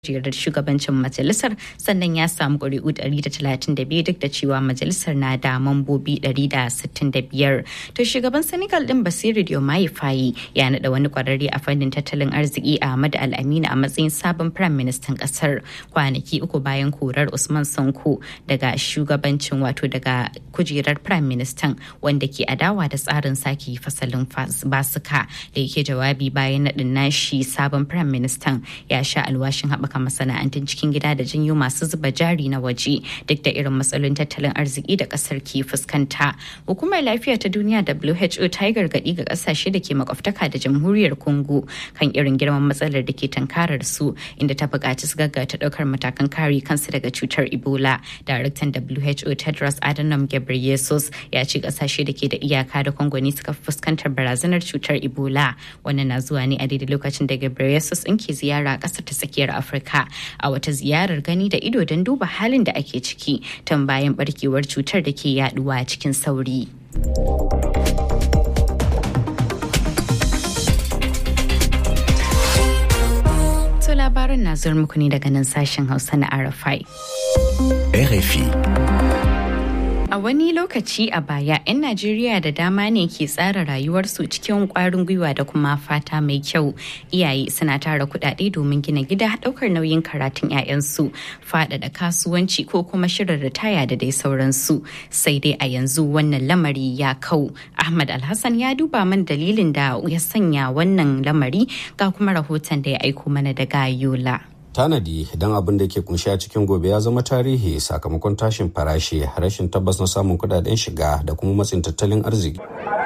kujerar shugabancin majalisar sannan ya samu ƙuri'u 132 duk da cewa majalisar na da mambobi 165 to shugaban senegal din basiru diomaye fayi ya naɗa wani kwararre a fannin tattalin arziki ahmad al-amina a matsayin sabon firayim ministan ƙasar kwanaki uku bayan korar usman sanko daga shugabancin wato daga kujerar firayim ministan wanda ke adawa da tsarin sake fasalin basuka da yake jawabi bayan naɗin nashi sabon firayim ministan ya sha alwashin haɓaka haɓaka masana'antun cikin gida da janyo masu zuba jari na waje duk da irin matsalolin tattalin arziki da ƙasar ke fuskanta. Hukumar lafiya ta duniya WHO ta yi gargaɗi ga ƙasashe da ke makwabtaka da jamhuriyar Congo kan irin girman matsalar da ke tankarar su inda ta buƙaci su gaggata ɗaukar matakan kare kansu daga cutar Ebola. Daraktan WHO Tedros Adhanom Ghebreyesus ya ce ƙasashe da ke da iyaka da Congo ne suka fuskantar barazanar cutar Ebola. Wannan na zuwa ne a daidai lokacin da Ghebreyesus in ke ziyara ƙasar ta tsakiyar Afirka. Afirka a wata ziyarar gani da ido don duba halin da ake ciki tun bayan barkewar cutar da ke yaduwa cikin sauri. To labarin na zuwa muku ne daga nan sashen Hausa na RFI. RFI. A wani lokaci a baya, 'yan Najeriya da dama ne ke tsara rayuwarsu cikin kwarin gwiwa da kuma fata mai kyau. Iyaye suna tara kuɗaɗe domin gina gida ɗaukar nauyin karatun 'ya'yansu, faɗaɗa kasuwanci ko kuma shirin ritaya da dai sauransu. Sai dai a yanzu wannan lamari ya kau. Ahmad Alhassan ya duba man dalilin da ya sanya wannan lamari ga kuma rahoton da ya aiko mana daga Yola. tanadi don abin da ke kunshi a cikin gobe ya zama tarihi sakamakon tashin farashi rashin tabbas na samun kudaden shiga da kuma matsin tattalin arziki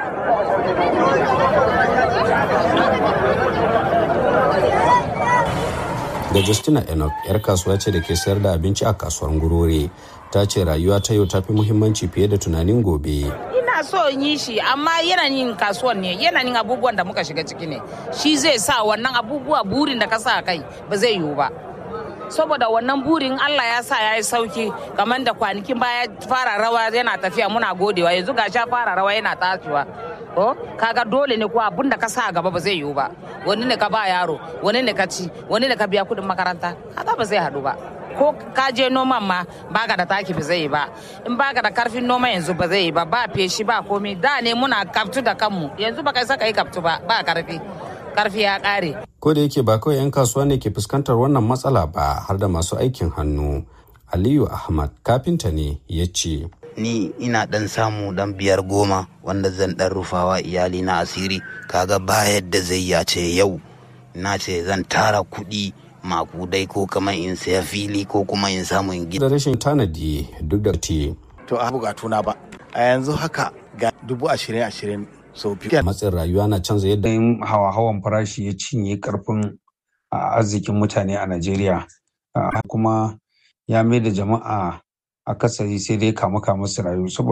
da justina enoch yar kasuwa ce da ke sayar da abinci a kasuwar gurore ta ce rayuwa ta yau ta fi muhimmanci fiye da tunanin gobe ina so in yi shi amma yanayin kasuwan ne yanayin abubuwan da muka shiga ciki ne shi zai sa wannan abubuwa burin da ka sa kai ba zai yiwu ba saboda wannan burin Allah ya sa ya yi sauki kamar da kwanakin baya fara rawa yana tafiya muna godewa yanzu ga sha fara rawa yana tashiwa ko kaga dole ne ko abun da ka sa gaba ba zai yiwu ba wani ne ka ba yaro wani ne ka ci wani ne ka biya kudin makaranta kaga ba zai haɗu ba ko ka je noman ma baka da taki ba zai yi ba in baka da karfin noma yanzu ba zai yi ba ba feshi ba komai da ne muna kaftu da kanmu yanzu ba kai saka yi kaftu ba ba karfi karfi ya kare ko da yake ba kawai 'yan kasuwa ne ke fuskantar wannan matsala ba har da masu aikin hannu aliyu ahmad kafinta ne ya ce ni ina dan samu dan biyar goma wanda zan dan rufawa iyali na asiri kaga ba yadda zai ya ce yau na ce zan tara kuɗi makudai ko kamar in saya fili ko kuma in samu in da rashin tanadi duk da te to a bukatuna ba a yanzu haka ga dubu ashirin ashirin sau biyu matsin rayuwa na canza yadda hawa-hawan farashi ya cinye karfin arzikin mutane a najeriya kuma ya mai da jama'a akasari sai dai kama kama su rayu